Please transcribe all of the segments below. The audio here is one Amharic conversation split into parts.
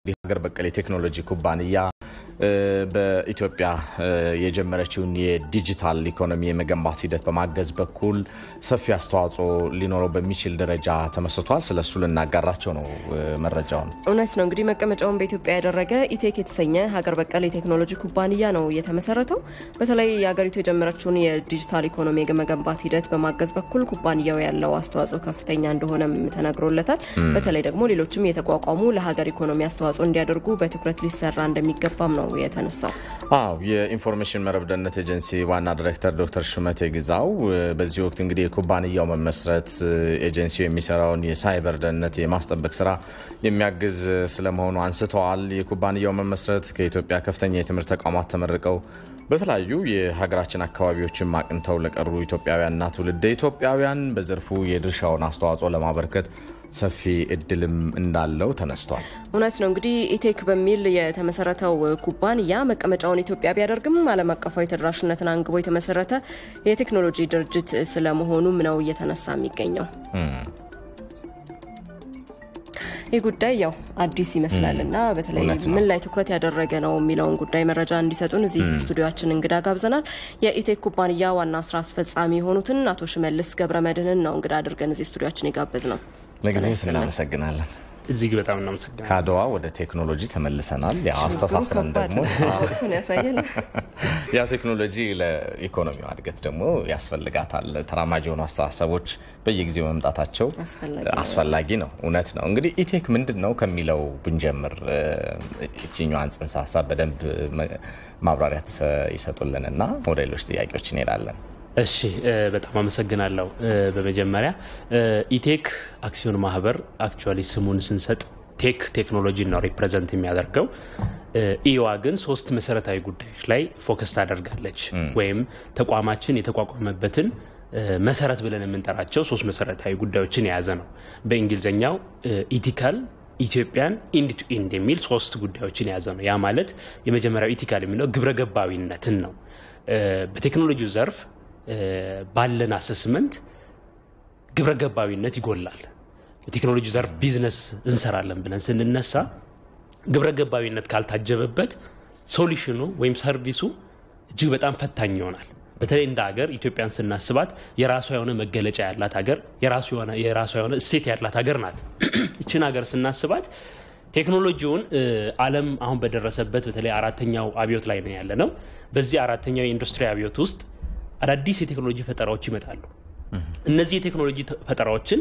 ሀገር በቀል የቴክኖሎጂ ኩባንያ በኢትዮጵያ የጀመረችውን የዲጂታል ኢኮኖሚ የመገንባት ሂደት በማገዝ በኩል ሰፊ አስተዋጽኦ ሊኖረው በሚችል ደረጃ ተመስርቷል። ስለሱ ልናጋራቸው ነው መረጃውን። እውነት ነው። እንግዲህ መቀመጫውን በኢትዮጵያ ያደረገ ኢቴክ የተሰኘ ሀገር በቀል የቴክኖሎጂ ኩባንያ ነው የተመሰረተው። በተለይ የሀገሪቱ የጀመረችውን የዲጂታል ኢኮኖሚ የመገንባት ሂደት በማገዝ በኩል ኩባንያው ያለው አስተዋጽኦ ከፍተኛ እንደሆነም ተነግሮለታል። በተለይ ደግሞ ሌሎችም የተቋቋሙ ለሀገር ኢኮኖሚ አስተዋጽኦ እንዲያደርጉ በትኩረት ሊሰራ እንደሚገባም ነው የተነሳው። አዎ የኢንፎርሜሽን መረብ ደህንነት ኤጀንሲ ዋና ዲሬክተር ዶክተር ሹመቴ ግዛው በዚህ ወቅት እንግዲህ የኩባንያው መመስረት ኤጀንሲው የሚሰራውን የሳይበር ደህንነት የማስጠበቅ ስራ የሚያግዝ ስለመሆኑ አንስተዋል። የኩባንያው መመስረት ከኢትዮጵያ ከፍተኛ የትምህርት ተቋማት ተመርቀው በተለያዩ የሀገራችን አካባቢዎችም አቅንተው ለቀሩ ኢትዮጵያውያንና ትውልደ ኢትዮጵያውያን በዘርፉ የድርሻውን አስተዋጽኦ ለማበርከት ሰፊ እድልም እንዳለው ተነስቷል። እውነት ነው። እንግዲህ ኢቴክ በሚል የተመሰረተው ኩባንያ መቀመጫውን ኢትዮጵያ ቢያደርግም ዓለም አቀፋዊ ተደራሽነትን አንግቦ የተመሰረተ የቴክኖሎጂ ድርጅት ስለመሆኑም ነው እየተነሳ የሚገኘው። ይህ ጉዳይ ያው አዲስ ይመስላል እና በተለይ ምን ላይ ትኩረት ያደረገ ነው የሚለውን ጉዳይ መረጃ እንዲሰጡን እዚህ ስቱዲዮችን እንግዳ ጋብዘናል። የኢቴክ ኩባንያ ዋና ስራ አስፈጻሚ የሆኑትን አቶ ሽመልስ ገብረ መድህንን ነው እንግዳ አድርገን እዚህ ስቱዲዮችን የጋበዝ ነው። ለጊዜው እናመሰግናለን። እጅግ በጣም እናመሰግናለን። ከአድዋ ወደ ቴክኖሎጂ ተመልሰናል። ያው አስተሳስረን ደግሞ ያሳያል። ያው ቴክኖሎጂ ለኢኮኖሚው እድገት ደግሞ ያስፈልጋታል። ተራማጅ የሆኑ አስተሳሰቦች በየጊዜው መምጣታቸው አስፈላጊ ነው። እውነት ነው። እንግዲህ ኢቴክ ምንድን ነው ከሚለው ብንጀምር ይችኛዋን ጽንሰ ሀሳብ በደንብ ማብራሪያ ይሰጡልንና ወደ ሌሎች ጥያቄዎች እንሄዳለን። እሺ በጣም አመሰግናለሁ። በመጀመሪያ ኢቴክ አክሲዮን ማህበር አክቹዋሊ ስሙን ስንሰጥ ቴክ ቴክኖሎጂ ነው ሪፕሬዘንት የሚያደርገው። ኢዋ ግን ሶስት መሰረታዊ ጉዳዮች ላይ ፎከስ ታደርጋለች። ወይም ተቋማችን የተቋቋመበትን መሰረት ብለን የምንጠራቸው ሶስት መሰረታዊ ጉዳዮችን የያዘ ነው። በእንግሊዝኛው ኢቲካል ኢትዮጵያን ኢንድ ቱ ኢንድ የሚል ሶስት ጉዳዮችን የያዘ ነው። ያ ማለት የመጀመሪያው ኢቲካል የሚለው ግብረ ገባዊነትን ነው። በቴክኖሎጂው ዘርፍ ባለን አሰስመንት ግብረ ገባዊነት ይጎላል። በቴክኖሎጂ ዘርፍ ቢዝነስ እንሰራለን ብለን ስንነሳ ግብረ ገባዊነት ካልታጀበበት ሶሉሽኑ ወይም ሰርቪሱ እጅግ በጣም ፈታኝ ይሆናል። በተለይ እንደ ሀገር ኢትዮጵያን ስናስባት የራሷ የሆነ መገለጫ ያላት ሀገር፣ የራሷ የሆነ እሴት ያላት ሀገር ናት። ይችን ሀገር ስናስባት ቴክኖሎጂውን ዓለም አሁን በደረሰበት በተለይ አራተኛው አብዮት ላይ ነው ያለ ነው። በዚህ አራተኛው የኢንዱስትሪ አብዮት ውስጥ አዳዲስ የቴክኖሎጂ ፈጠራዎች ይመጣሉ። እነዚህ የቴክኖሎጂ ፈጠራዎችን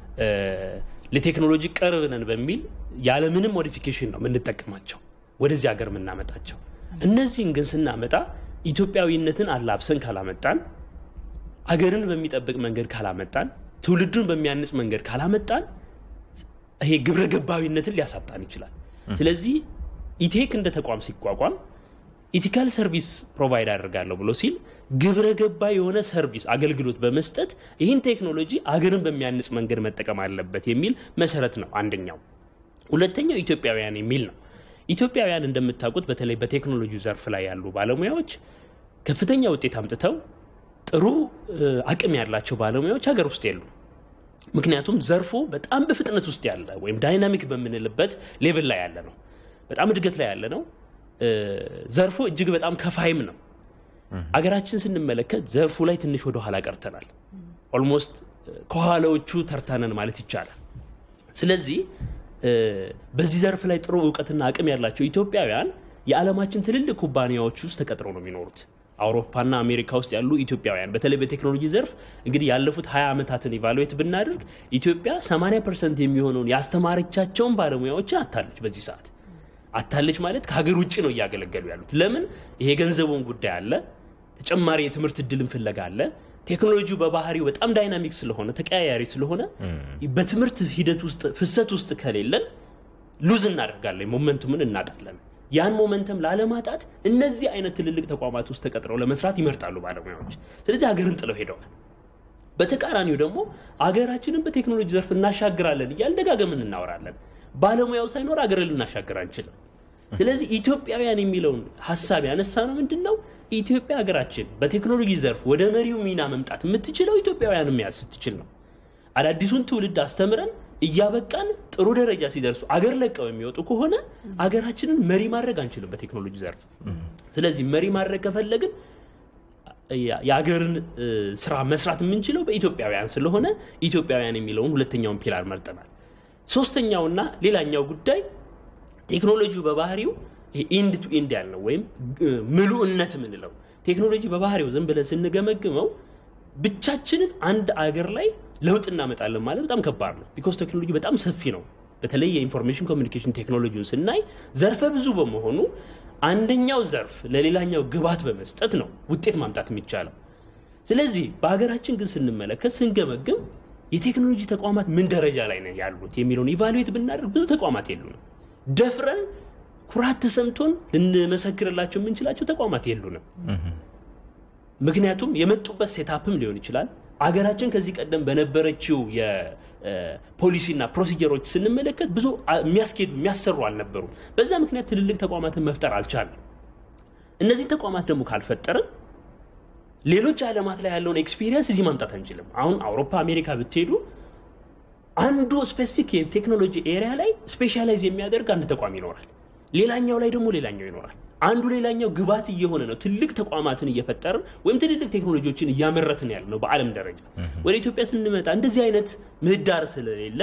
ለቴክኖሎጂ ቅርብ ነን በሚል ያለምንም ሞዲፊኬሽን ነው የምንጠቀማቸው ወደዚህ ሀገር የምናመጣቸው። እነዚህን ግን ስናመጣ ኢትዮጵያዊነትን አላብሰን ካላመጣን፣ አገርን በሚጠብቅ መንገድ ካላመጣን፣ ትውልዱን በሚያንጽ መንገድ ካላመጣን ይሄ ግብረ ገባዊነትን ሊያሳጣን ይችላል። ስለዚህ ኢቴክ እንደ ተቋም ሲቋቋም ኢቲካል ሰርቪስ ፕሮቫይድ አደርጋለሁ ብሎ ሲል ግብረ ገባ የሆነ ሰርቪስ አገልግሎት በመስጠት ይህን ቴክኖሎጂ አገርን በሚያንጽ መንገድ መጠቀም አለበት የሚል መሰረት ነው አንደኛው። ሁለተኛው ኢትዮጵያውያን የሚል ነው። ኢትዮጵያውያን እንደምታውቁት በተለይ በቴክኖሎጂ ዘርፍ ላይ ያሉ ባለሙያዎች ከፍተኛ ውጤት አምጥተው ጥሩ አቅም ያላቸው ባለሙያዎች ሀገር ውስጥ የሉ። ምክንያቱም ዘርፉ በጣም በፍጥነት ውስጥ ያለ ወይም ዳይናሚክ በምንልበት ሌቭል ላይ ያለ ነው። በጣም እድገት ላይ ያለ ነው። ዘርፉ እጅግ በጣም ከፋይም ነው። አገራችን ስንመለከት ዘርፉ ላይ ትንሽ ወደ ኋላ ቀርተናል። ኦልሞስት ከኋላዎቹ ተርታነን ማለት ይቻላል። ስለዚህ በዚህ ዘርፍ ላይ ጥሩ እውቀትና አቅም ያላቸው ኢትዮጵያውያን የዓለማችን ትልልቅ ኩባንያዎች ውስጥ ተቀጥረው ነው የሚኖሩት። አውሮፓና አሜሪካ ውስጥ ያሉ ኢትዮጵያውያን በተለይ በቴክኖሎጂ ዘርፍ እንግዲህ ያለፉት 20 ዓመታትን ኢቫሉዌት ብናደርግ ኢትዮጵያ 80 ፐርሰንት የሚሆነውን ያስተማረቻቸውን ባለሙያዎችን አታለች። በዚህ ሰዓት አታለች ማለት ከሀገር ውጭ ነው እያገለገሉ ያሉት። ለምን? ይሄ ገንዘቡን ጉዳይ አለ፣ ተጨማሪ የትምህርት እድልን ፍለጋ አለ። ቴክኖሎጂው በባህሪው በጣም ዳይናሚክ ስለሆነ ተቀያያሪ ስለሆነ በትምህርት ሂደት ውስጥ ፍሰት ውስጥ ከሌለን ሉዝ እናደርጋለን፣ ሞመንቱምን እናጣለን። ያን ሞመንተም ላለማጣት እነዚህ አይነት ትልልቅ ተቋማት ውስጥ ተቀጥረው ለመስራት ይመርጣሉ ባለሙያዎች። ስለዚህ ሀገርን ጥለው ሄደዋል። በተቃራኒው ደግሞ አገራችንን በቴክኖሎጂ ዘርፍ እናሻግራለን እያል ደጋገምን እናወራለን። ባለሙያው ሳይኖር አገርን ልናሻግር አንችልም። ስለዚህ ኢትዮጵያውያን የሚለውን ሀሳብ ያነሳ ነው ምንድን ነው ኢትዮጵያ ሀገራችን በቴክኖሎጂ ዘርፍ ወደ መሪው ሚና መምጣት የምትችለው ኢትዮጵያውያን መያዝ ስትችል ነው። አዳዲሱን ትውልድ አስተምረን እያበቃን ጥሩ ደረጃ ሲደርሱ አገር ለቀው የሚወጡ ከሆነ አገራችንን መሪ ማድረግ አንችልም በቴክኖሎጂ ዘርፍ። ስለዚህ መሪ ማድረግ ከፈለግን የአገርን ስራ መስራት የምንችለው በኢትዮጵያውያን ስለሆነ ኢትዮጵያውያን የሚለውን ሁለተኛውን ፒላር መርጠናል። ሶስተኛውና ሌላኛው ጉዳይ ቴክኖሎጂው በባህሪው ኢንድ ቱ ኢንድ ያልነው ወይም ምሉእነት የምንለው ቴክኖሎጂ በባህሪው ዝም ብለን ስንገመግመው ብቻችንን አንድ አገር ላይ ለውጥ እናመጣለን ማለት በጣም ከባድ ነው። ቢኮዝ ቴክኖሎጂ በጣም ሰፊ ነው። በተለይ የኢንፎርሜሽን ኮሚኒኬሽን ቴክኖሎጂውን ስናይ ዘርፈ ብዙ በመሆኑ አንደኛው ዘርፍ ለሌላኛው ግብዓት በመስጠት ነው ውጤት ማምጣት የሚቻለው። ስለዚህ በሀገራችን ግን ስንመለከት ስንገመግም የቴክኖሎጂ ተቋማት ምን ደረጃ ላይ ነው ያሉት የሚለውን ኢቫሉዌት ብናደርግ ብዙ ተቋማት የሉንም። ደፍረን ኩራት ተሰምቶን ልንመሰክርላቸው የምንችላቸው ተቋማት የሉንም። ምክንያቱም የመጡበት ሴታፕም ሊሆን ይችላል። አገራችን ከዚህ ቀደም በነበረችው የፖሊሲና ፕሮሲጀሮች ስንመለከት ብዙ የሚያስኬዱ የሚያሰሩ አልነበሩም። በዛ ምክንያት ትልልቅ ተቋማትን መፍጠር አልቻለም። እነዚህ ተቋማት ደግሞ ካልፈጠርን ሌሎች ዓለማት ላይ ያለውን ኤክስፒሪየንስ እዚህ ማምጣት አንችልም። አሁን አውሮፓ፣ አሜሪካ ብትሄዱ አንዱ ስፔሲፊክ የቴክኖሎጂ ኤሪያ ላይ ስፔሻላይዝ የሚያደርግ አንድ ተቋም ይኖራል። ሌላኛው ላይ ደግሞ ሌላኛው ይኖራል። አንዱ ሌላኛው ግባት እየሆነ ነው። ትልቅ ተቋማትን እየፈጠርን ወይም ትልልቅ ቴክኖሎጂዎችን እያመረትን ያለ ነው በዓለም ደረጃ። ወደ ኢትዮጵያ ስንመጣ እንደዚህ አይነት ምህዳር ስለሌለ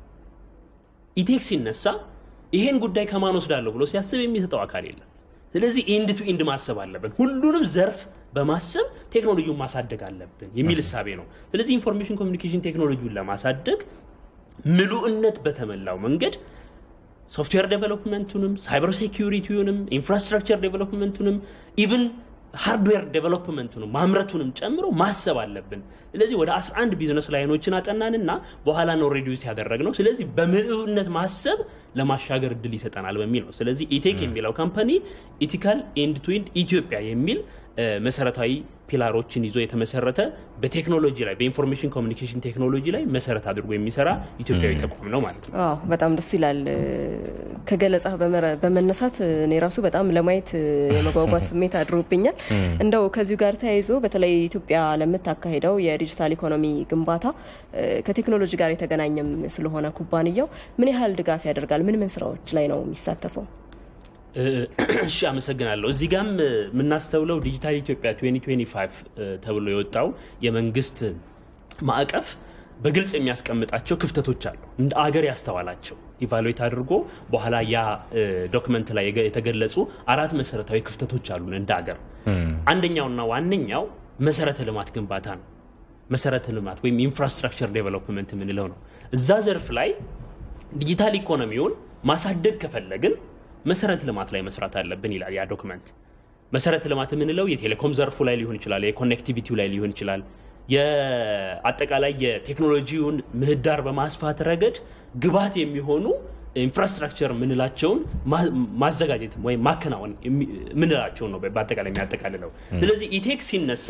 ኢቴክ ሲነሳ ይሄን ጉዳይ ከማን ወስዳለሁ ብሎ ሲያስብ የሚሰጠው አካል የለም። ስለዚህ ኢንድ ቱ ኢንድ ማሰብ አለብን። ሁሉንም ዘርፍ በማሰብ ቴክኖሎጂውን ማሳደግ አለብን የሚል እሳቤ ነው። ስለዚህ ኢንፎርሜሽን ኮሚኒኬሽን ቴክኖሎጂውን ለማሳደግ ምሉእነት በተሞላው መንገድ ሶፍትዌር ዴቨሎፕመንቱንም ሳይበር ሴኪሪቲውንም ኢንፍራስትራክቸር ዴቨሎፕመንቱንም ኢቭን ሃርድዌር ዴቨሎፕመንቱንም ማምረቱንም ጨምሮ ማሰብ አለብን። ስለዚህ ወደ 11 ቢዝነስ ላይኖችን አጠናንና በኋላ ነው ሬዲዩስ ያደረግነው። ስለዚህ በምልእነት ማሰብ ለማሻገር እድል ይሰጠናል በሚል ነው። ስለዚህ ኢቴክ የሚለው ካምፓኒ ኢቲካል ኤንድ ቱ ኤንድ ኢትዮጵያ የሚል መሰረታዊ ፒላሮችን ይዞ የተመሰረተ በቴክኖሎጂ ላይ በኢንፎርሜሽን ኮሚኒኬሽን ቴክኖሎጂ ላይ መሰረት አድርጎ የሚሰራ ኢትዮጵያዊ ተቋም ነው ማለት ነው። አዎ በጣም ደስ ይላል። ከገለጻ በመነሳት እኔ ራሱ በጣም ለማየት የመጓጓት ስሜት አድሮብኛል። እንደው ከዚሁ ጋር ተያይዞ በተለይ ኢትዮጵያ ለምታካሄደው የዲጂታል ኢኮኖሚ ግንባታ ከቴክኖሎጂ ጋር የተገናኘም ስለሆነ ኩባንያው ምን ያህል ድጋፍ ያደርጋል? ምን ምን ስራዎች ላይ ነው የሚሳተፈው? እሺ አመሰግናለሁ። እዚህ ጋም የምናስተውለው ዲጂታል ኢትዮጵያ 2025 ተብሎ የወጣው የመንግስት ማዕቀፍ በግልጽ የሚያስቀምጣቸው ክፍተቶች አሉ። እንደ አገር ያስተዋላቸው ኢቫሉዌት አድርጎ በኋላ ያ ዶክመንት ላይ የተገለጹ አራት መሰረታዊ ክፍተቶች አሉን እንደ አገር። አንደኛውና ዋነኛው መሰረተ ልማት ግንባታ ነው። መሰረተ ልማት ወይም ኢንፍራስትራክቸር ዴቨሎፕመንት የምንለው ነው። እዛ ዘርፍ ላይ ዲጂታል ኢኮኖሚውን ማሳደግ ከፈለግን መሰረተ ልማት ላይ መስራት አለብን ይላል ያ ዶክመንት። መሰረተ ልማት የምንለው የቴሌኮም ዘርፉ ላይ ሊሆን ይችላል፣ የኮኔክቲቪቲው ላይ ሊሆን ይችላል። የአጠቃላይ የቴክኖሎጂውን ምህዳር በማስፋት ረገድ ግብዓት የሚሆኑ ኢንፍራስትራክቸር የምንላቸውን ማዘጋጀት ወይም ማከናወን የምንላቸውን ነው በአጠቃላይ የሚያጠቃልለው። ስለዚህ ኢቴክ ሲነሳ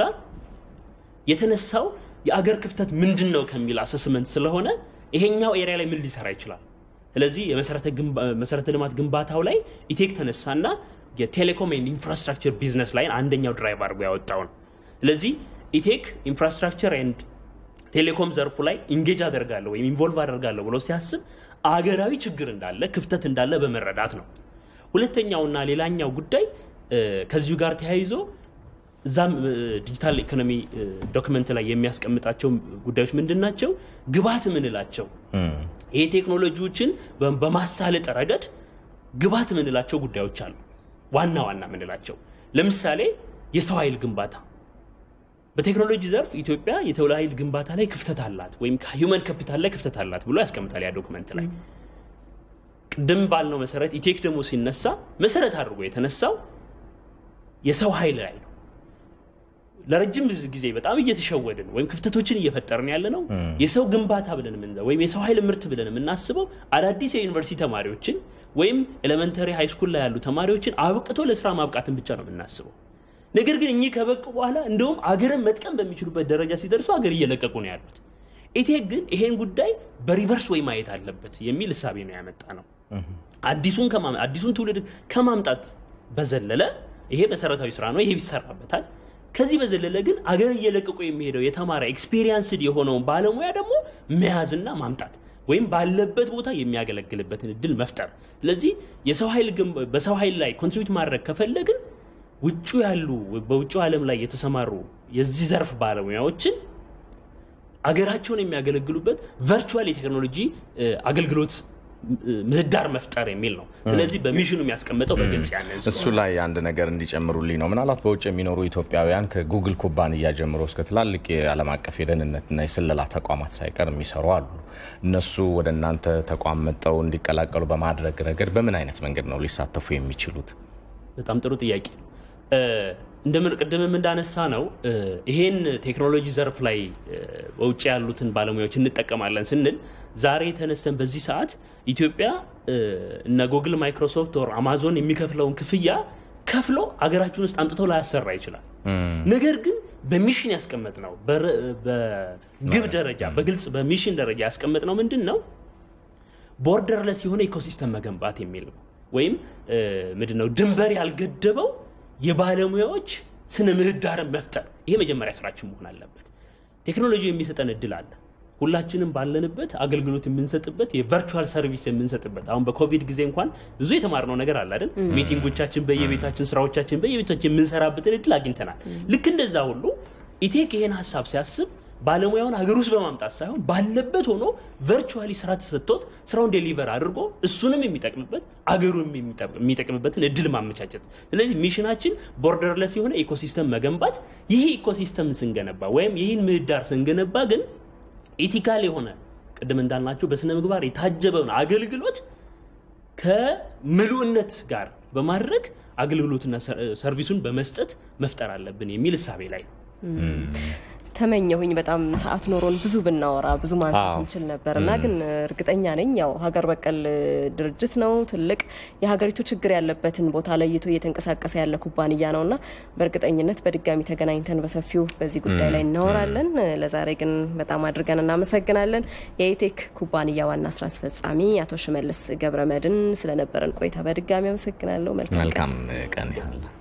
የተነሳው የአገር ክፍተት ምንድን ነው ከሚል አሰስመንት ስለሆነ ይሄኛው ኤሪያ ላይ ምን ሊሰራ ይችላል ስለዚህ የመሰረተ ልማት ግንባታው ላይ ኢቴክ ተነሳና የቴሌኮም ኢንፍራስትራክቸር ቢዝነስ ላይ አንደኛው ድራይቭ አድርጎ ያወጣው ነው። ስለዚህ ኢቴክ ኢንፍራስትራክቸር ኤንድ ቴሌኮም ዘርፉ ላይ ኢንጌጅ አደርጋለሁ ወይም ኢንቮልቭ አደርጋለሁ ብሎ ሲያስብ አገራዊ ችግር እንዳለ ክፍተት እንዳለ በመረዳት ነው። ሁለተኛውና ሌላኛው ጉዳይ ከዚሁ ጋር ተያይዞ እዛም ዲጂታል ኢኮኖሚ ዶክመንት ላይ የሚያስቀምጣቸው ጉዳዮች ምንድን ናቸው? ግብዓት ምንላቸው ይሄ ቴክኖሎጂዎችን በማሳለጥ ረገድ ግብዓት ምንላቸው ጉዳዮች አሉ። ዋና ዋና ምንላቸው ለምሳሌ የሰው ኃይል ግንባታ በቴክኖሎጂ ዘርፍ ኢትዮጵያ የሰው ኃይል ግንባታ ላይ ክፍተት አላት ወይም ከሂውመን ካፒታል ላይ ክፍተት አላት ብሎ ያስቀምጣል ያ ዶክመንት ላይ። ቅድም ባልነው መሰረት ኢቴክ ደግሞ ሲነሳ መሰረት አድርጎ የተነሳው የሰው ኃይል ላይ ነው። ለረጅም ጊዜ በጣም እየተሸወድን ወይም ክፍተቶችን እየፈጠርን ያለ ነው። የሰው ግንባታ ብለን ወይም የሰው ኃይል ምርት ብለን የምናስበው አዳዲስ የዩኒቨርሲቲ ተማሪዎችን ወይም ኤሌመንተሪ ሃይስኩል ላይ ያሉ ተማሪዎችን አብቅቶ ለስራ ማብቃትን ብቻ ነው የምናስበው። ነገር ግን እኚህ ከበቁ በኋላ እንደውም አገርን መጥቀም በሚችሉበት ደረጃ ሲደርሱ አገር እየለቀቁ ነው ያሉት። ኢቴክ ግን ይሄን ጉዳይ በሪቨርስ ወይ ማየት አለበት የሚል እሳቤ ነው ያመጣ ነው። አዲሱን ትውልድ ከማምጣት በዘለለ ይሄ መሰረታዊ ስራ ነው፣ ይሄ ይሰራበታል። ከዚህ በዘለለ ግን አገር እየለቀቁ የሚሄደው የተማረ ኤክስፔሪንስድ የሆነውን ባለሙያ ደግሞ መያዝና ማምጣት ወይም ባለበት ቦታ የሚያገለግልበትን እድል መፍጠር። ስለዚህ የሰው ኃይል በሰው ኃይል ላይ ኮንትሪቢዩት ማድረግ ከፈለግን ውጩ ያሉ በውጭ ዓለም ላይ የተሰማሩ የዚህ ዘርፍ ባለሙያዎችን አገራቸውን የሚያገለግሉበት ቨርቹዋል የቴክኖሎጂ አገልግሎት ምህዳር መፍጠር የሚል ነው። ስለዚህ በሚሽኑ የሚያስቀምጠው በግልጽ ያንን እሱ ላይ አንድ ነገር እንዲጨምሩልኝ ነው። ምናልባት በውጭ የሚኖሩ ኢትዮጵያውያን ከጉግል ኩባንያ ጀምሮ እስከ ትላልቅ የዓለም አቀፍ የደህንነትና የስለላ ተቋማት ሳይቀር የሚሰሩ አሉ። እነሱ ወደ እናንተ ተቋም መጠው እንዲቀላቀሉ በማድረግ ረገድ በምን አይነት መንገድ ነው ሊሳተፉ የሚችሉት? በጣም ጥሩ ጥያቄ ነው። እንደምን ቅድምም እንዳነሳ ነው ይሄን ቴክኖሎጂ ዘርፍ ላይ በውጭ ያሉትን ባለሙያዎች እንጠቀማለን ስንል ዛሬ የተነሰን በዚህ ሰዓት ኢትዮጵያ እነ ጉግል፣ ማይክሮሶፍት ወር አማዞን የሚከፍለውን ክፍያ ከፍሎ አገራችን ውስጥ አምጥተው ላያሰራ ይችላል። ነገር ግን በሚሽን ያስቀመጥ ነው በግብ ደረጃ በግልጽ በሚሽን ደረጃ ያስቀመጥ ነው ምንድን ነው ቦርደርለስ የሆነ ኢኮሲስተም መገንባት የሚል ነው። ወይም ምንድን ነው ድንበር ያልገደበው የባለሙያዎች ስነ ምህዳርን መፍጠር። ይሄ መጀመሪያ ስራችን መሆን አለበት። ቴክኖሎጂ የሚሰጠን እድል አለ። ሁላችንም ባለንበት አገልግሎት የምንሰጥበት የቨርቹዋል ሰርቪስ የምንሰጥበት አሁን በኮቪድ ጊዜ እንኳን ብዙ የተማርነው ነገር አለ አይደል? ሚቲንጎቻችን በየቤታችን ስራዎቻችን በየቤታችን የምንሰራበትን እድል አግኝተናል። ልክ እንደዛ ሁሉ ኢቴክ ይሄን ሀሳብ ሲያስብ ባለሙያውን ሀገር ውስጥ በማምጣት ሳይሆን ባለበት ሆኖ ቨርቹዋሊ ስራ ተሰጥቶት ስራውን ዴሊቨር አድርጎ እሱንም የሚጠቅምበት አገሩም የሚጠቅምበትን እድል ማመቻቸት። ስለዚህ ሚሽናችን ቦርደርለስ የሆነ ኢኮሲስተም መገንባት። ይህ ኢኮሲስተም ስንገነባ ወይም ይህን ምህዳር ስንገነባ ግን ኢቲካል የሆነ ቅድም እንዳልናቸው በስነ ምግባር የታጀበውን አገልግሎት ከምሉእነት ጋር በማድረግ አገልግሎትና ሰርቪሱን በመስጠት መፍጠር አለብን የሚል እሳቤ ላይ ነው። ተመኘሁኝ በጣም ሰዓት ኖሮን ብዙ ብናወራ ብዙ ማንሳት እንችል ነበር እና ግን እርግጠኛ ነኝ ያው ሀገር በቀል ድርጅት ነው። ትልቅ የሀገሪቱ ችግር ያለበትን ቦታ ለይቶ እየተንቀሳቀሰ ያለ ኩባንያ ነው እና በእርግጠኝነት በድጋሚ ተገናኝተን በሰፊው በዚህ ጉዳይ ላይ እናወራለን። ለዛሬ ግን በጣም አድርገን እናመሰግናለን። የኢቴክ ኩባንያ ዋና ስራ አስፈጻሚ አቶ ሽመልስ ገብረ መድን ስለነበረን ቆይታ በድጋሚ አመሰግናለሁ። መልካም ቀን